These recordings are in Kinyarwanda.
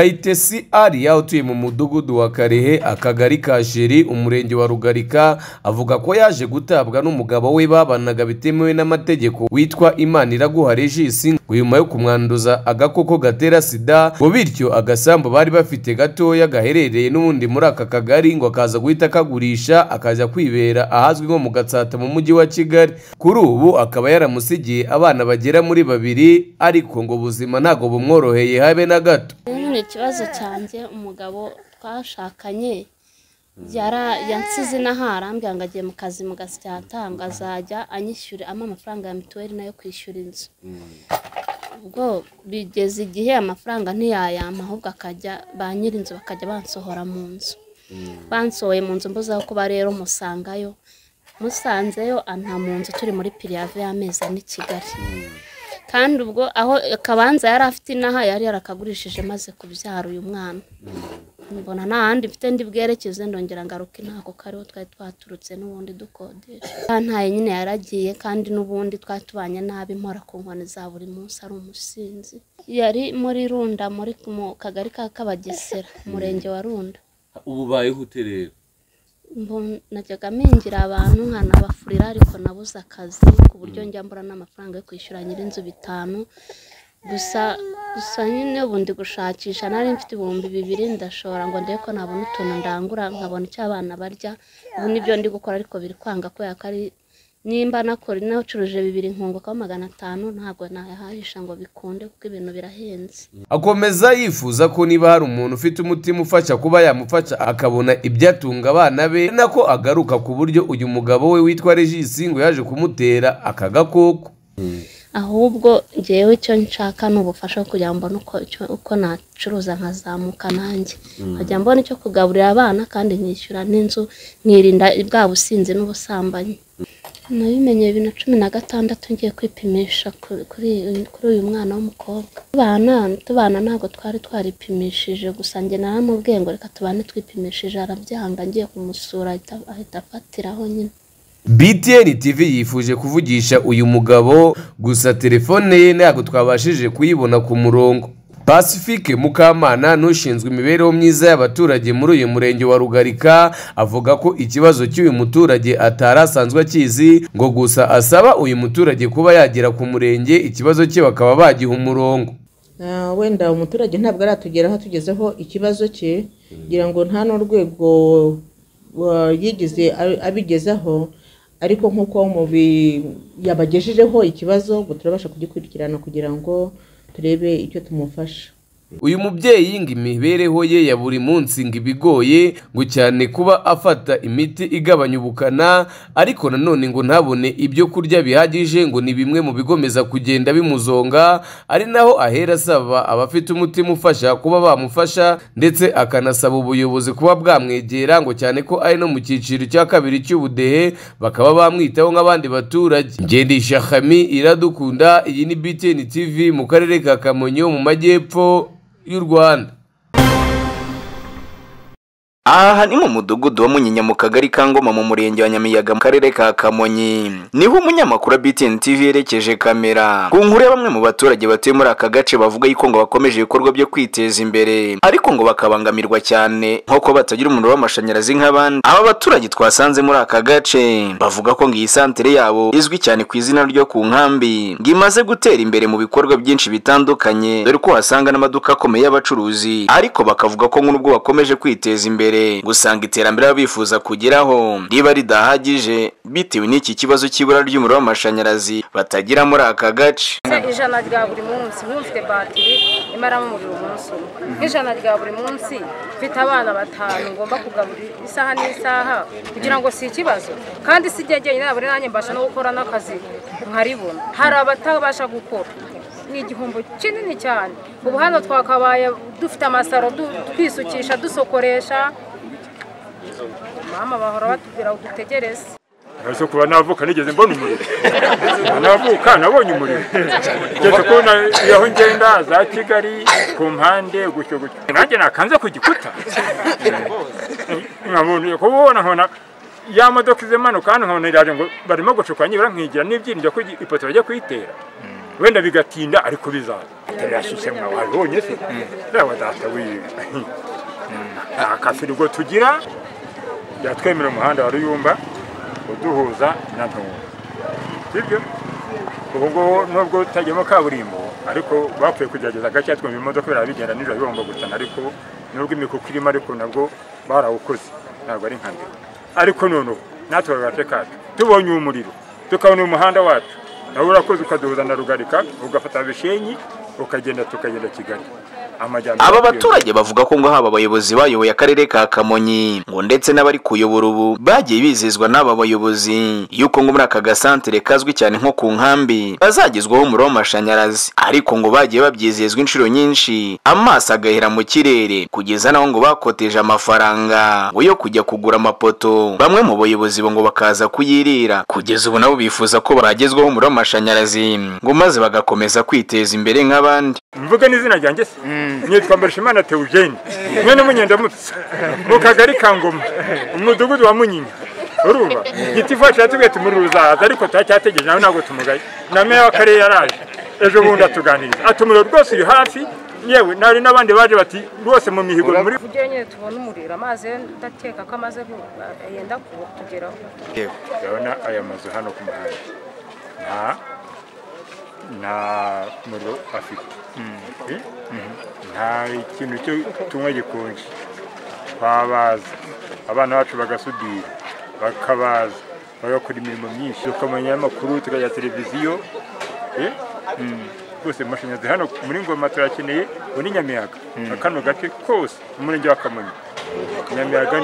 kayitesi ariya utuye mu mudugudu wa karehe akagari ka jeri umurenge wa rugarika avuga ko yaje gutabwa n'umugabo we babanaga bitemewe n'amategeko witwa imana iraguha regisi ngo nyuma yo kumwanduza agakoko gatera sida ngo bityo agasambu bari bafite gatoya gaherereye n'ubundi muri aka kagari ngo akaza guhita akagurisha akajya kwibera ahazwi nko mu gatsata mu mujyi wa kigali kuri ubu akaba yaramusigiye abana bagera muri babiri ariko ngo ubuzima ntabwo bumworoheye habe na gato ubu ni ikibazo cyanjye umugabo twashakanye yara- yansize inaha arambwira ngo agiye mu kazi mu gasyata ngo azajya anyishyura ampa amafaranga ya mituweli nayo kwishyura inzu ubwo bigeze igihe amafaranga ntiyayampa ahubwo akajya ba nyir'inzu bakajya bansohora mu nzu bansohoye mu nzu mbuze aho kuba rero musangayo musanzeyo anta mu nzu turi muri piriyave y'amezi ane i kigali kandi ubwo aho akabanza yari afite inaha yari yarakagurishije maze kubyara uyu mwana mbona nta handi mfite ndi bwerekeze ndongera ngaruka ntabwo kariho twari twaturutse n'ubundi dukodesha ntaye nyine yaragiye kandi n'ubundi twari tubanye nabi mpora ku nkoni za buri munsi ari umusinzi yari muri runda muri mu kagari ka kabagesera umurenge wa runda ubu ubayeho ute rero Mbu- najyaga mingira abantu nkanabafurira ariko nabuze akazi ku buryo njya mbura n'amafaranga yo kwishyura nyir'inzu bitanu gusa gusa nyine ubu ndi gushakisha nari mfite ibihumbi bibiri ndashobora ngo ndebe ko nabona utuntu ndangura nkabona icyo abana barya ubu nibyo ndi gukora ariko biri kwanga kubera ko ari nimba nakora nacuruje bibiri nkungukaho magana atanu ntabwo nayahahisha ngo bikunde kuko ibintu birahenze akomeza yifuza ko niba hari umuntu ufite umutima ufasha kuba yamufasha akabona ibyatunga abana be ari nako agaruka ku buryo uyu mugabo we witwa regisi ngo yaje kumutera aka gakoko ahubwo ngewe icyo nshaka ni ubufasha kugira ngo mbone uko, icyo- uko nacuruza nkazamuka nanjye nkajya mbona icyo kugaburira abana kandi nkishyura n'inzu nkirinda bwa businzi n'ubusambanyi nabimenye bibiri na cumi na gatandatu ngiye kwipimisha ku- kuri kuri uyu mwana w'umukobwa tubana tubana ntabwo twari twaripimishije gusa njye naramubwiye ngo reka tubane twipimishije arabyanga ngiye kumusura ahita- ahita afatiraho nyine btn tv yifuje kuvugisha uyu mugabo gusa telefone ye ntabwo twabashije kuyibona ku murongo pacifique mukamana n'ushinzwe imibereho myiza y'abaturage muri uyu murenge wa rugarika avuga ko ikibazo cy'uyu muturage atari asanzwe akizi ngo gusa asaba uyu muturage kuba yagera ku murenge ikibazo cye bakaba bagiha umurongo Ah, wenda umuturage ntabwo aratugeraho atugezeho ikibazo cye ngira ngo nta n'urwego wa- yigize abi- abigezaho ariko nk'uko mubi- yabagejejeho ikibazo ngo turabasha kugikurikirana kugira ngo turebe icyo tumufasha uyu mubyeyi ngo imibereho ye ya buri munsi ngo ibigoye ngo cyane kuba afata imiti igabanya ubukana ariko nanone ngo ntabone ibyo kurya bihagije ngo ni bimwe mu bigomeza kugenda bimuzonga ari naho ahera asaba abafite umutima ufasha kuba bamufasha ndetse akanasaba ubuyobozi kuba bwamwegera ngo cyane ko ari no mu cyiciro cya kabiri cy'ubudehe bakaba bamwitaho nk'abandi baturage ngendisha hami iradukunda iyi ni btn tv mu karere ka kamonyi ho mu majyepfo y'u rwanda aha ni mu mudugudu wa munyinya mu kagari ka ngoma mu murenge wa nyamiyaga mu karere ka kamonyi niho umunyamakuru wa btn tv yerekeje kamera ku nkuru ya bamwe mu baturage batuye muri aka gace bavuga yuko ngo bakomeje ibikorwa byo kwiteza imbere ariko ngo bakabangamirwa cyane nk'uko batagira umuriro w'amashanyarazi nk'abandi aba baturage twasanze muri aka gace bavuga ko ngo iyi santere yabo izwi cyane ku izina ryo ku nkambi ngo imaze gutera imbere mu bikorwa byinshi bitandukanye dore ko uhasanga n'amaduka akomeye y'abacuruzi ariko bakavuga ko nk'ubwo bakomeje kwiteza imbere gusanga iterambere baba bifuza kugeraho riba ridahagije bitewe n'iki kibazo cy'ibura ry'umuriro w'amashanyarazi batagira muri aka gace Ese ijana rya buri munsi nk'ubu mfite batiri imaramo umuriro umunsi umwe nk'ijana rya buri munsi mfite abana batanu ngomba kugaburira isaha n'isaha kugira ngo si ikibazo kandi si njye jyenyine buri nanjye mbasha no gukora n'akazi nkaribona hari abatabasha gukora ni igihombo kinini cyane ubu hano twakabaye dufite amasaro du- twisukisha dusokoresha mama bahora batubwira ngo dutegereze Nazo kuba navuka nigeze mbona umuriro. Navuka nabonye umuriro. Ngeze kubona aho ngenda za Kigali ku mpande gutyo gutyo. Nanjye nakanze ku gikuta. Nkabona kubona nkona ya modoka ize manuka hano nkabona iraje ngo barimo gucuka nyibura nkigira n'ibyirinda ko ipoto bajya kuyitera. wenda bigatinda ariko bizaza atarashyushye mwabonye se yaba data wiwe nta kafirigo tugira yatwemera umuhanda wa ruyumba uduhuza na ntumwa sibyo ubu ngubu nubwo utajyamo kaburimbo ariko bapfuye kugerageza agake twumva imodoka biraba bigenda nijoro bigomba gutana ariko nubwo imikuku irimo ariko nabwo barawukoze ntabwo ari nka mbere ariko noneho natwe agace kacu tubonye umuriro tukabona umuhanda wacu nawe urakoze ukaduhuza na rugarika ugafata bishenyi ukagenda tukagenda kigali amajyambere aba baturage bavuga ko ngo haba abayobozi bayoboye akarere ka kamonyi ngo ndetse n'abari kuyobora ubu bagiye bizezwa n'aba bayobozi yuko ngo muri aka gasantere kazwi cyane nko ku nkambi bazagezwaho umuriro w'amashanyarazi ariko ngo bagiye babyizezwa inshuro nyinshi amaso agahera mu kirere kugeza naho ngo bakoteje amafaranga ngo yo kujya kugura amapoto bamwe mu bayobozi bo ngo bakaza kuyirira kugeza ubu nabo bifuza ko baragezwaho umuriro w'amashanyarazi ngo maze bagakomeza kwiteza imbere nk'abandi mvuge n'izina ryanjye se nitwa mbarishimana teugene mwene munyendamutse mu kagari ka ngoma umudugudu wa munyinya urumva giti vacu yatubwiye tumuri ruzaza ariko turacyategereje nawe ntabwo tumugaye na meya w'akarere yaraje ejo bundi atuganiriza ati umuriro rwose uri hafi yewe nari n'abandi baje bati rwose mu mihigo muri kugira nyine tubone umuriro amazi ndateka ko amaze gu- yenda kutugeraho urabona aya mazu hano ku muhanda nta nta muriro afite Eh? nta ikintu cyo tunywa gikonje twabaza abana bacu bagasudira bakabaza bagakora imirimo myinshi tukamenya amakuru tukajya televiziyo Eh? rwose amashanyarazi hano muri ngoma turakeneye ubu ni nyamiyaga kano gace kose umurenge wa kamonyi nyamiyaga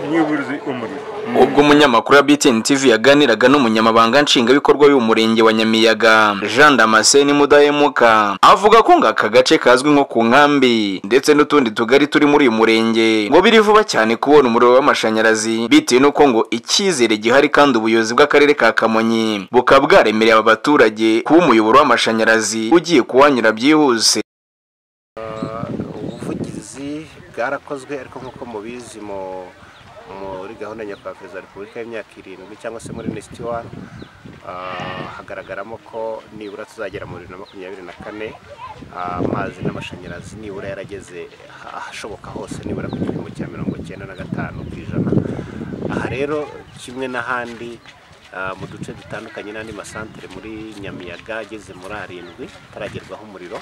n'iburuzi umuriro ubwo umunyamakuru wa btn tv yaganiraga n'umunyamabanga nshingwabikorwa y'uyu murenge wa nyamiyaga jean damascene mudahemuka avuga ko ngo aka gace kazwi nko ku nkambi ndetse n'utundi tugari turi muri uyu murenge ngo biri vuba cyane kubona umuriro w'amashanyarazi bitewe n'uko ngo icyizere gihari kandi ubuyobozi bw'akarere ka kamonyi bukaba bwaremereye aba baturage kuba umuyoboro w'amashanyarazi ugiye kuwanyura byihuse ubuvugizi bwarakozwe ariko nk'uko mubizi mu- muri gahunda nyakubahwa ya repubulika y'imyaka irindwi cyangwa se muri nesiti wani ah, hagaragaramo ko nibura tuzagera mu bibiri na makumyabiri na kane ah, amazi n'amashanyarazi nibura yarageze ah- ahashoboka hose nibura ku gipimo cya mirongo icyenda na gatanu ku ijana aha rero kimwe n'ahandi ah, mu duce dutandukanye n'andi masantere muri nyamiyaga ageze muri arindwi ataragerwaho umuriro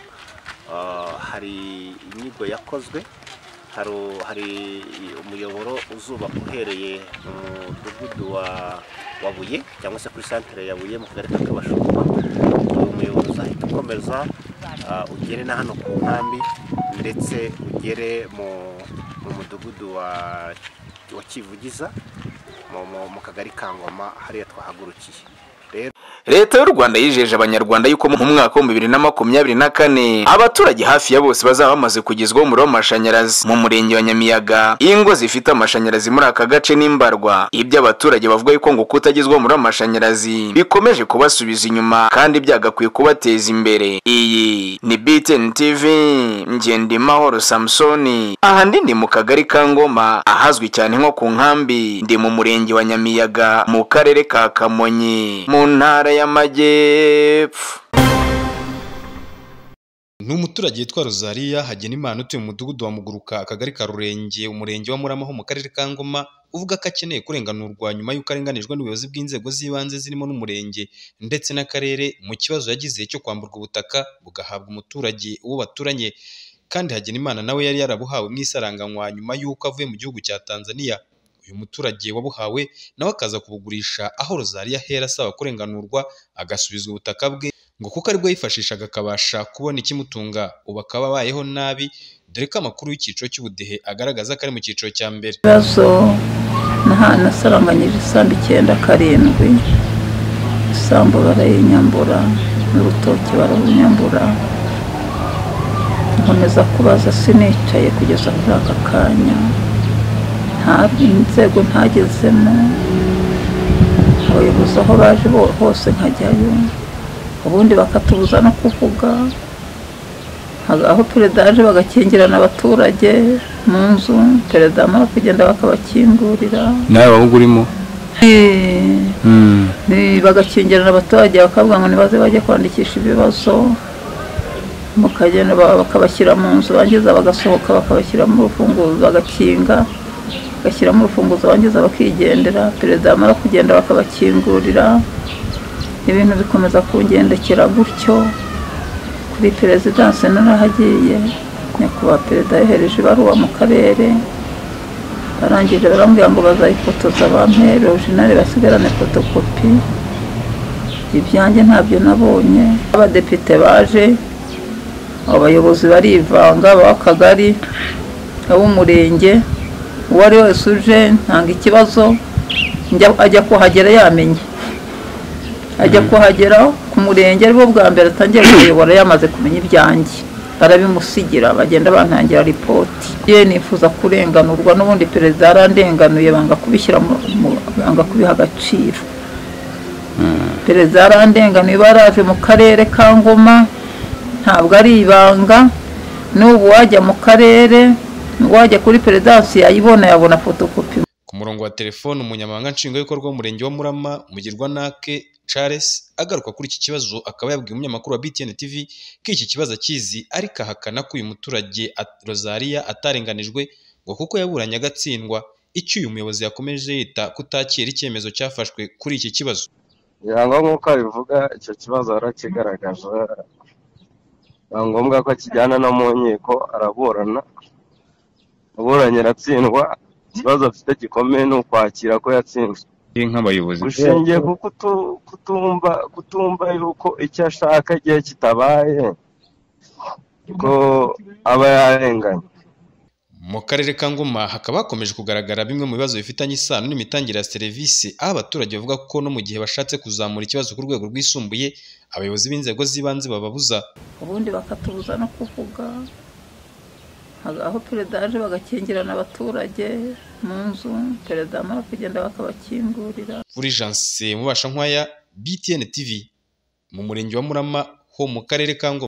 Ah, hari inyigo yakozwe hari- hari umuyoboro uzubakwa uhereye mu mudugudu wa wa buye cyangwa se kuri santere ya buye mu kagari ka kabashumba uwo muyoboro uzahita ukomeza ah, ugere na hano ku nkambi ndetse ugere mu mu mudugudu wa wa kivugiza mu- mu- mu kagari ka ngoma hariya twahagurukiye leta y'u rwanda yijeje abanyarwanda yuko mu mwaka w'ibihumbi bibiri na makumyabiri na kane abaturage hafi ya bose bazaba bamaze kugezwaho umuriro w'amashanyarazi mu murenge wa nyamiyaga ingo zifite amashanyarazi muri aka gace n'imbarwa ibyo abaturage bavuga yuko ngo kutagezwaho umuriro w'amashanyarazi bikomeje kubasubiza inyuma kandi byagakwiye kubateza imbere iyi ni btn tv ngendimahoro samusoni aha ndi ndi mu kagari ka ngoma ahazwi cyane nko ku nkambi ndi mu murenge wa nyamiyaga mu karere ka kamonyi mu ntara y'amajyepfo ni umuturage witwa rozaliya hagenimana utuye mu mudugudu wa muguruka akagari ka rurenge umurenge wa murama ho mu karere ka ngoma uvuga ko akeneye kurenganurwa nyuma y'uko arenganijwe n'ubuyobozi bw'inzego z'ibanze zirimo n'umurenge ndetse n'akarere mu kibazo yagize cyo kwamburwa ubutaka bugahabwa umuturage uwo baturanye kandi hagenimana nawe yari yarabuhawe mu isaranganywa nyuma y'uko avuye mu gihugu cya tanzania uyu muturage wabuhawe nawe akaza kubugurisha aho rozaliya ahera asaba kurenganurwa agasubizwa ubutaka bwe ngo kuko aribwo yifashishaga akabasha kubona ikimutunga ubu akaba abayeho nabi dore ko amakuru y'icyiciro cy'ubudehe agaragaza ko ari mu cyiciro cya mbere ibibazo naha- nasaranganyije isambu icyenda karindwi isambu barayinyambura n'urutoki bararunyambura nkomeza kubaza sinicaye kugeza kuri aka kanya nta inzego ntagezemo abayobozi aho baje bo- hose nkajyayo ubundi bakatubuza no kuvuga aho perezida yaje bagakingirana abaturage mu nzu perezida amara kugenda bakabakingurira nawe waba urimo bagakingirana abaturage bakavuga ngo nibaze bajye kwandikisha ibibazo bakagenda ba- bakabashyira mu nzu bangiza bagasohoka bakabashyiramo urufunguzo bagakinga bagashyiramo urufunguzo bangiza bakigendera perezida yamara kugenda bakabakingurira ibintu bikomeza kungendekera gutyo kuri perezidanse narahagiye nyakubahwa perezida yohereje ibaruwa mu karere barangije barambwira ngo bazayifotoza bampere orujinali basigarane fotokopi ibyanjye ntabyo nabonye abadepite baje abayobozi barivanga ab'akagari ab'umurenge uwo ari we wese uje ntanga ikibazo njya- ajya kuhagera yamenye ajya kuhagera ku murenge aribwo bwa mbere atangiye kuyobora yamaze kumenya ibyanjye barabimusigira bagenda bantangira ripoti ye nifuza kurenganurwa n'ubundi perezida yarandenganuye banga kubishyira mu- mu- banga kubiha agaciro perezida yarandenganuye baraje mu karere ka ngoma ntabwo ari ibanga n'ubu wajya mu karere wajya kuri perezidansi yayibona yabona fotokopi Ku murongo wa telefone umunyamabanga nshingwabikorwa w'umurenge wa Murama Mugirwanake Charles agaruka kuri iki kibazo akaba yabwiye umunyamakuru wa BTN TV ko iki kibazo akizi ariko ahakana ko uyu muturage at- Rosaria atarenganijwe ngo kuko yaburanye agatsindwa icyo uyu muyobozi yakomeje yita kutakira icyemezo cyafashwe kuri iki kibazo ngo nk'uko abivuga icyo kibazo yarakigaragaje biba ngombwa ko akijyana no mu nkiko araburana aburanye aratsindwa ikibazo afite gikomeye ni ukwakira ko yatsinzwe nk'abayobozi ushingiye ku kutu- kutumva kutumva yuko icyo ashaka igihe kitabaye ko aba yarenganye mu karere ka Ngoma hakaba hakomeje kugaragara bimwe mu bibazo bifitanye isano n'imitangire ya serivisi aho abaturage bavuga ko no mu gihe bashatse kuzamura ikibazo ku rwego rwisumbuye abayobozi b'inzego z'ibanze bababuza ubundi bakatubuza no kuvuga Hari aho perezida yaje bagakingirana abaturage mu nzu perezida amara kugenda bakabakingurira Fulgence Mubashankwaya BTN TV mu murenge wa Murama ho mu karere ka Ngoma